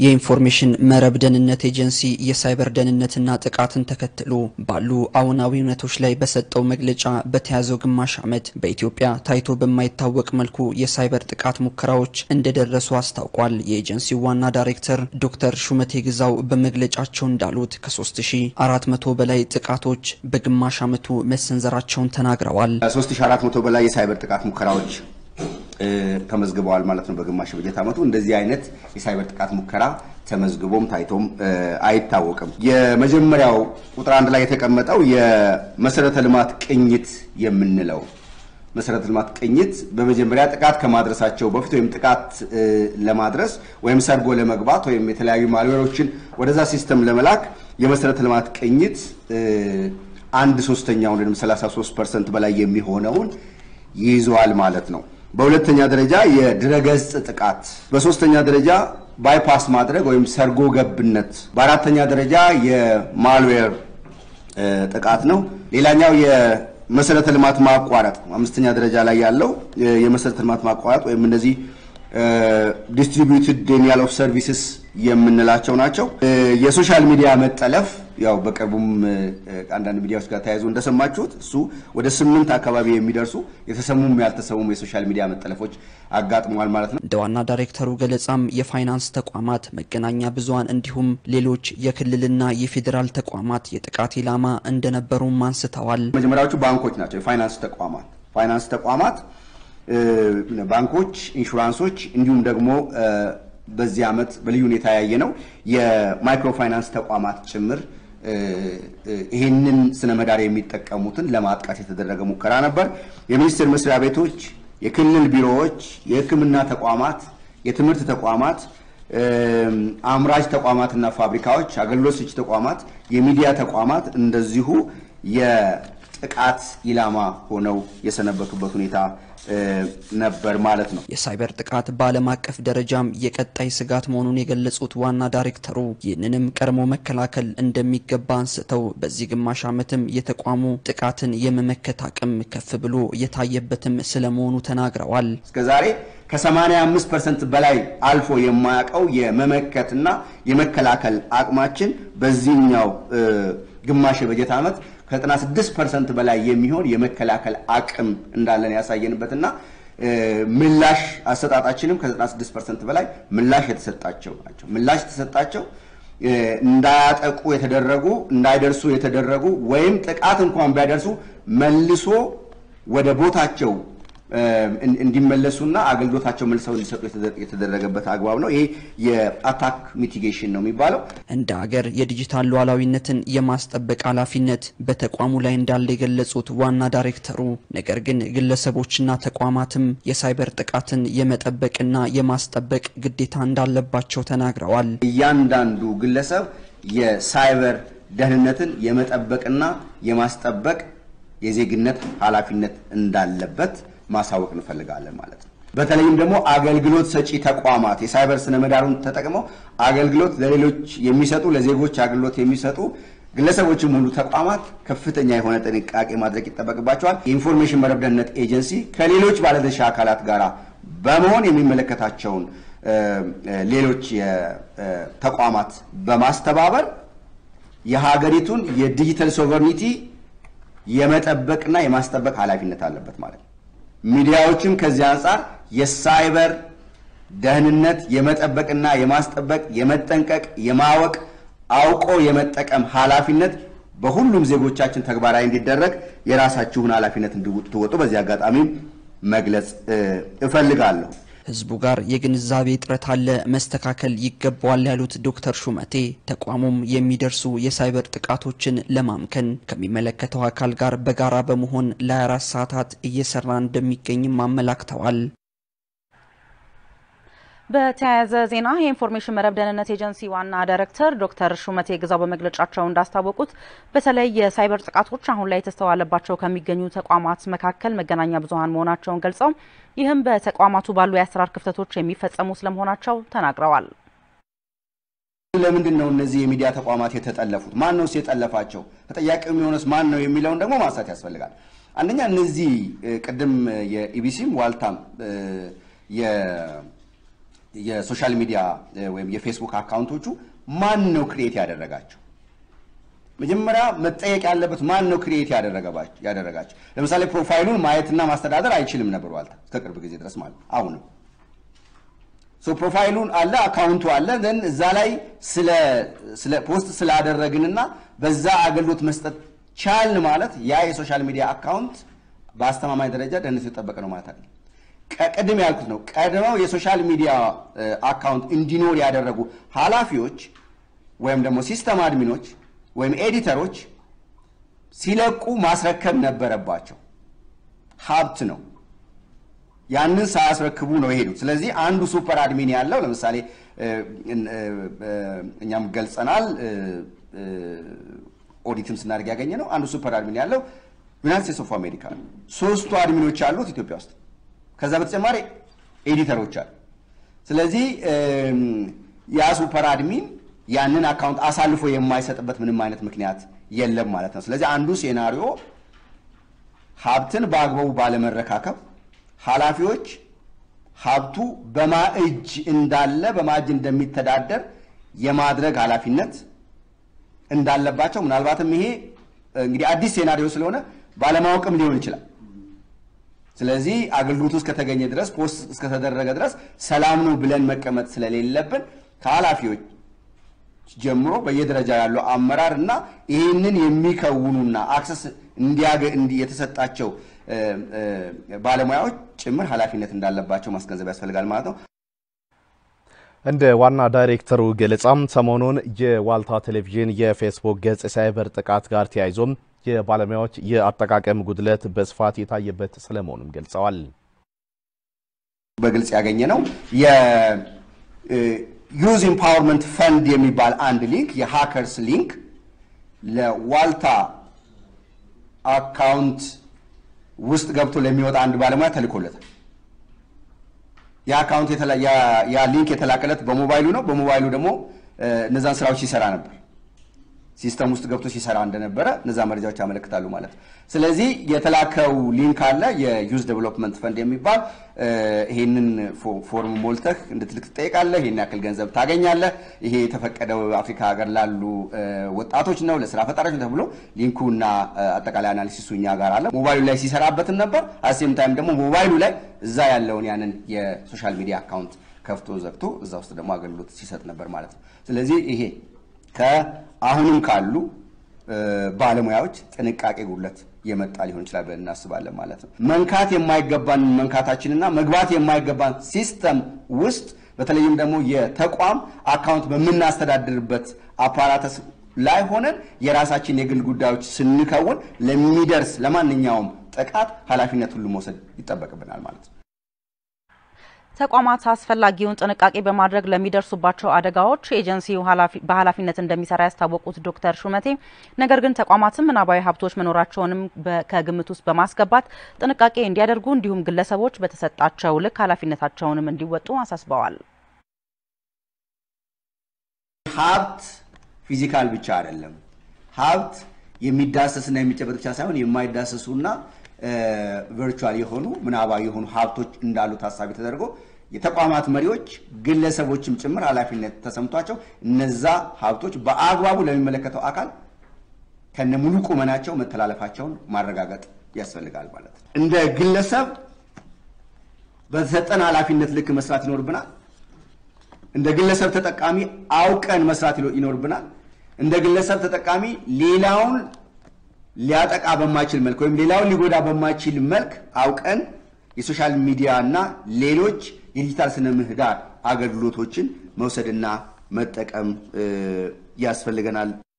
የኢንፎርሜሽን መረብ ደህንነት ኤጀንሲ የሳይበር ደህንነትና ጥቃትን ተከትሎ ባሉ አዎናዊ እውነቶች ላይ በሰጠው መግለጫ በተያዘው ግማሽ ዓመት በኢትዮጵያ ታይቶ በማይታወቅ መልኩ የሳይበር ጥቃት ሙከራዎች እንደደረሱ አስታውቋል። የኤጀንሲው ዋና ዳይሬክተር ዶክተር ሹመቴ ግዛው በመግለጫቸው እንዳሉት ከ3400 በላይ ጥቃቶች በግማሽ ዓመቱ መሰንዘራቸውን ተናግረዋል። 3400 በላይ የሳይበር ጥቃት ሙከራዎች ተመዝግበዋል ማለት ነው። በግማሽ በጀት ዓመቱ እንደዚህ አይነት የሳይበር ጥቃት ሙከራ ተመዝግቦም ታይቶም አይታወቅም። የመጀመሪያው ቁጥር አንድ ላይ የተቀመጠው የመሰረተ ልማት ቅኝት የምንለው መሰረተ ልማት ቅኝት በመጀመሪያ ጥቃት ከማድረሳቸው በፊት ወይም ጥቃት ለማድረስ ወይም ሰርጎ ለመግባት ወይም የተለያዩ ማልዌሮችን ወደዛ ሲስተም ለመላክ የመሰረተ ልማት ቅኝት አንድ ሶስተኛውን ወይም 33 ፐርሰንት በላይ የሚሆነውን ይይዘዋል ማለት ነው። በሁለተኛ ደረጃ የድረገጽ ጥቃት፣ በሶስተኛ ደረጃ ባይፓስ ማድረግ ወይም ሰርጎ ገብነት፣ በአራተኛ ደረጃ የማልዌር ጥቃት ነው። ሌላኛው የመሰረተ ልማት ማቋረጥ አምስተኛ ደረጃ ላይ ያለው የመሰረተ ልማት ማቋረጥ ወይም እነዚህ ዲስትሪቢዩትድ ዴኒያል ኦፍ ሰርቪስስ የምንላቸው ናቸው። የሶሻል ሚዲያ መጠለፍ ያው በቅርቡም አንዳንድ ሚዲያዎች ጋር ተያይዞ እንደሰማችሁት እሱ ወደ ስምንት አካባቢ የሚደርሱ የተሰሙም ያልተሰሙም የሶሻል ሚዲያ መጠለፎች አጋጥመዋል ማለት ነው። እንደ ዋና ዳይሬክተሩ ገለጻም የፋይናንስ ተቋማት፣ መገናኛ ብዙኃን እንዲሁም ሌሎች የክልልና የፌዴራል ተቋማት የጥቃት ኢላማ እንደነበሩም አንስተዋል። መጀመሪያዎቹ ባንኮች ናቸው። የፋይናንስ ተቋማት ፋይናንስ ተቋማት ባንኮች፣ ኢንሹራንሶች እንዲሁም ደግሞ በዚህ ዓመት በልዩ ሁኔታ ያየ ነው የማይክሮ ፋይናንስ ተቋማት ጭምር ይህንን ስነ ምህዳር የሚጠቀሙትን ለማጥቃት የተደረገ ሙከራ ነበር። የሚኒስቴር መስሪያ ቤቶች፣ የክልል ቢሮዎች፣ የሕክምና ተቋማት፣ የትምህርት ተቋማት፣ አምራች ተቋማትና ፋብሪካዎች፣ አገልግሎት ሰጪ ተቋማት፣ የሚዲያ ተቋማት እንደዚሁ የጥቃት ኢላማ ሆነው የሰነበቱበት ሁኔታ ነበር ማለት ነው። የሳይበር ጥቃት በዓለም አቀፍ ደረጃም የቀጣይ ስጋት መሆኑን የገለጹት ዋና ዳይሬክተሩ ይህንንም ቀድሞ መከላከል እንደሚገባ አንስተው በዚህ ግማሽ ዓመትም የተቋሙ ጥቃትን የመመከት አቅም ከፍ ብሎ የታየበትም ስለመሆኑ ተናግረዋል። እስከዛሬ ከ85 ፐርሰንት በላይ አልፎ የማያውቀው የመመከትና የመከላከል አቅማችን በዚህኛው ግማሽ የበጀት ዓመት ከ96 ፐርሰንት በላይ የሚሆን የመከላከል አቅም እንዳለን ያሳየንበትና ምላሽ አሰጣጣችንም ከ96 ፐርሰንት በላይ ምላሽ የተሰጣቸው ናቸው። ምላሽ የተሰጣቸው እንዳያጠቁ የተደረጉ እንዳይደርሱ የተደረጉ ወይም ጥቃት እንኳን ቢያደርሱ መልሶ ወደ ቦታቸው እንዲመለሱና አገልግሎታቸው መልሰው እንዲሰጡ የተደረገበት አግባብ ነው። ይሄ የአታክ ሚቲጌሽን ነው የሚባለው። እንደ ሀገር የዲጂታል ሉዓላዊነትን የማስጠበቅ ኃላፊነት በተቋሙ ላይ እንዳለ የገለጹት ዋና ዳይሬክተሩ፣ ነገር ግን ግለሰቦችና ተቋማትም የሳይበር ጥቃትን የመጠበቅና የማስጠበቅ ግዴታ እንዳለባቸው ተናግረዋል። እያንዳንዱ ግለሰብ የሳይበር ደህንነትን የመጠበቅና የማስጠበቅ የዜግነት ኃላፊነት እንዳለበት ማሳወቅ እንፈልጋለን ማለት ነው። በተለይም ደግሞ አገልግሎት ሰጪ ተቋማት የሳይበር ስነ ምህዳሩን ተጠቅመው አገልግሎት ለሌሎች የሚሰጡ ለዜጎች አገልግሎት የሚሰጡ ግለሰቦችም ሁሉ ተቋማት ከፍተኛ የሆነ ጥንቃቄ ማድረግ ይጠበቅባቸዋል። የኢንፎርሜሽን መረብ ደህንነት ኤጀንሲ ከሌሎች ባለድርሻ አካላት ጋር በመሆን የሚመለከታቸውን ሌሎች ተቋማት በማስተባበር የሀገሪቱን የዲጂታል ሶቨርኒቲ የመጠበቅና የማስጠበቅ ኃላፊነት አለበት ማለት ነው። ሚዲያዎችም ከዚህ አንጻር የሳይበር ደህንነት የመጠበቅና የማስጠበቅ የመጠንቀቅ፣ የማወቅ አውቆ የመጠቀም ኃላፊነት በሁሉም ዜጎቻችን ተግባራዊ እንዲደረግ የራሳችሁን ኃላፊነት እንድትወጡ በዚህ አጋጣሚ መግለጽ እፈልጋለሁ። ህዝቡ ጋር የግንዛቤ እጥረት አለ፣ መስተካከል ይገባዋል ያሉት ዶክተር ሹመቴ ተቋሙም የሚደርሱ የሳይበር ጥቃቶችን ለማምከን ከሚመለከተው አካል ጋር በጋራ በመሆን ለ24 ሰዓታት እየሰራ እንደሚገኝም አመላክተዋል። በተያያዘ ዜና የኢንፎርሜሽን መረብ ደህንነት ኤጀንሲ ዋና ዳይሬክተር ዶክተር ሹመቴ ግዛው በመግለጫቸው እንዳስታወቁት በተለይ የሳይበር ጥቃቶች አሁን ላይ የተስተዋለባቸው ከሚገኙ ተቋማት መካከል መገናኛ ብዙኃን መሆናቸውን ገልጸው ይህም በተቋማቱ ባሉ የአሰራር ክፍተቶች የሚፈጸሙ ስለመሆናቸው ተናግረዋል። ለምንድን ነው እነዚህ የሚዲያ ተቋማት የተጠለፉት? ማን ነው የጠለፋቸው? ተጠያቂው የሚሆነስ ማን ነው የሚለውን ደግሞ ማንሳት ያስፈልጋል። አንደኛ እነዚህ ቅድም የኢቢሲም ዋልታም የሶሻል ሚዲያ ወይም የፌስቡክ አካውንቶቹ ማን ነው ክሪኤት ያደረጋቸው? መጀመሪያ መጠየቅ ያለበት ማን ነው ክሪኤት ያደረጋቸው? ለምሳሌ ፕሮፋይሉን ማየትና ማስተዳደር አይችልም ነበር ዋልታ እስከ ቅርብ ጊዜ ድረስ ማለት አሁንም ሶ ፕሮፋይሉን አለ አካውንቱ አለ ዘን እዛ ላይ ስለ ፖስት ስላደረግንና በዛ አገልግሎት መስጠት ቻልን ማለት ያ የሶሻል ሚዲያ አካውንት በአስተማማኝ ደረጃ ደህንነቱ የጠበቀ ነው ማለት አይደለም። ቅድም ያልኩት ነው። ቀድመው የሶሻል ሚዲያ አካውንት እንዲኖር ያደረጉ ኃላፊዎች ወይም ደግሞ ሲስተም አድሚኖች ወይም ኤዲተሮች ሲለቁ ማስረከብ ነበረባቸው። ሀብት ነው። ያንን ሳያስረክቡ ነው የሄዱት። ስለዚህ አንዱ ሱፐር አድሚን ያለው ለምሳሌ እኛም ገልጸናል፣ ኦዲትም ስናደርግ ያገኘ ነው። አንዱ ሱፐር አድሚን ያለው ዩናይትድ ስቴትስ ኦፍ አሜሪካ ነው። ሶስቱ አድሚኖች ያሉት ኢትዮጵያ ውስጥ፣ ከዛ በተጨማሪ ኤዲተሮች አሉ። ስለዚህ ያ ሱፐር አድሚን ያንን አካውንት አሳልፎ የማይሰጥበት ምንም አይነት ምክንያት የለም ማለት ነው። ስለዚህ አንዱ ሴናሪዮ ሀብትን በአግባቡ ባለመረካከብ ኃላፊዎች ሀብቱ በማ እጅ እንዳለ በማ እጅ እንደሚተዳደር የማድረግ ኃላፊነት እንዳለባቸው ምናልባትም ይሄ እንግዲህ አዲስ ሴናሪዮ ስለሆነ ባለማወቅም ሊሆን ይችላል። ስለዚህ አገልግሎቱ እስከተገኘ ድረስ ፖስት እስከተደረገ ድረስ ሰላም ነው ብለን መቀመጥ ስለሌለብን ከኃላፊዎች ጀምሮ በየደረጃ ያለው አመራር እና ይህንን የሚከውኑና አክሰስ የተሰጣቸው ባለሙያዎች ጭምር ኃላፊነት እንዳለባቸው ማስገንዘብ ያስፈልጋል ማለት ነው። እንደ ዋና ዳይሬክተሩ ገለጻም ሰሞኑን የዋልታ ቴሌቪዥን የፌስቡክ ገጽ ሳይበር ጥቃት ጋር ተያይዞም የባለሙያዎች የአጠቃቀም ጉድለት በስፋት የታየበት ስለመሆኑም ገልጸዋል። በግልጽ ያገኘ ነው የዩዝ ኢምፓወርመንት ፈንድ የሚባል አንድ ሊንክ የሃከርስ ሊንክ ለዋልታ አካውንት ውስጥ ገብቶ ለሚወጣ አንድ ባለሙያ ተልኮለታል። ያ አካውንት ያ ሊንክ የተላከለት በሞባይሉ ነው። በሞባይሉ ደግሞ እነዛን ስራዎች ሲሰራ ነበር። ሲስተም ውስጥ ገብቶ ሲሰራ እንደነበረ እነዛ መረጃዎች ያመለክታሉ ማለት ነው። ስለዚህ የተላከው ሊንክ አለ የዩዝ ዴቨሎፕመንት ፈንድ የሚባል ይሄንን ፎርም ሞልተህ እንድትልክ ትጠይቃለህ። ይሄን ያክል ገንዘብ ታገኛለህ። ይሄ የተፈቀደው አፍሪካ ሀገር ላሉ ወጣቶች ነው፣ ለስራ ፈጣሪዎች ነው ተብሎ ሊንኩና አጠቃላይ አናሊሲሱ እኛ ጋር አለ። ሞባይሉ ላይ ሲሰራበትም ነበር። አሴም ታይም ደግሞ ሞባይሉ ላይ እዛ ያለውን ያንን የሶሻል ሚዲያ አካውንት ከፍቶ ዘግቶ እዛ ውስጥ ደግሞ አገልግሎት ሲሰጥ ነበር ማለት ነው። ስለዚህ ይሄ ከአሁንም ካሉ ባለሙያዎች ጥንቃቄ ጉድለት የመጣ ሊሆን ይችላል ብለን እናስባለን ማለት ነው። መንካት የማይገባን መንካታችንና መግባት የማይገባን ሲስተም ውስጥ በተለይም ደግሞ የተቋም አካውንት በምናስተዳድርበት አፓራተስ ላይ ሆነን የራሳችን የግል ጉዳዮች ስንከውን ለሚደርስ ለማንኛውም ጥቃት ኃላፊነት ሁሉ መውሰድ ይጠበቅብናል ማለት ነው። ተቋማት አስፈላጊውን ጥንቃቄ በማድረግ ለሚደርሱባቸው አደጋዎች ኤጀንሲው በኃላፊነት እንደሚሰራ ያስታወቁት ዶክተር ሹመቴ ነገር ግን ተቋማትም ምናባዊ ሀብቶች መኖራቸውንም ከግምት ውስጥ በማስገባት ጥንቃቄ እንዲያደርጉ እንዲሁም ግለሰቦች በተሰጣቸው ልክ ኃላፊነታቸውንም እንዲወጡ አሳስበዋል። ሀብት ፊዚካል ብቻ አይደለም። ሀብት የሚዳሰስና የሚጨበጥ ብቻ ሳይሆን የማይዳሰሱና ቨርቹዋል የሆኑ ምናባዊ የሆኑ ሀብቶች እንዳሉ ታሳቢ ተደርጎ የተቋማት መሪዎች ግለሰቦችም ጭምር ኃላፊነት ተሰምቷቸው እነዛ ሀብቶች በአግባቡ ለሚመለከተው አካል ከነ ሙሉ ቁመናቸው መተላለፋቸውን ማረጋገጥ ያስፈልጋል ማለት ነው። እንደ ግለሰብ በተሰጠን ኃላፊነት ልክ መስራት ይኖርብናል። እንደ ግለሰብ ተጠቃሚ አውቀን መስራት ይኖርብናል። እንደ ግለሰብ ተጠቃሚ ሌላውን ሊያጠቃ በማይችል መልክ ወይም ሌላውን ሊጎዳ በማይችል መልክ አውቀን የሶሻል ሚዲያ እና ሌሎች የዲጂታል ስነ ምህዳር አገልግሎቶችን መውሰድና መጠቀም ያስፈልገናል።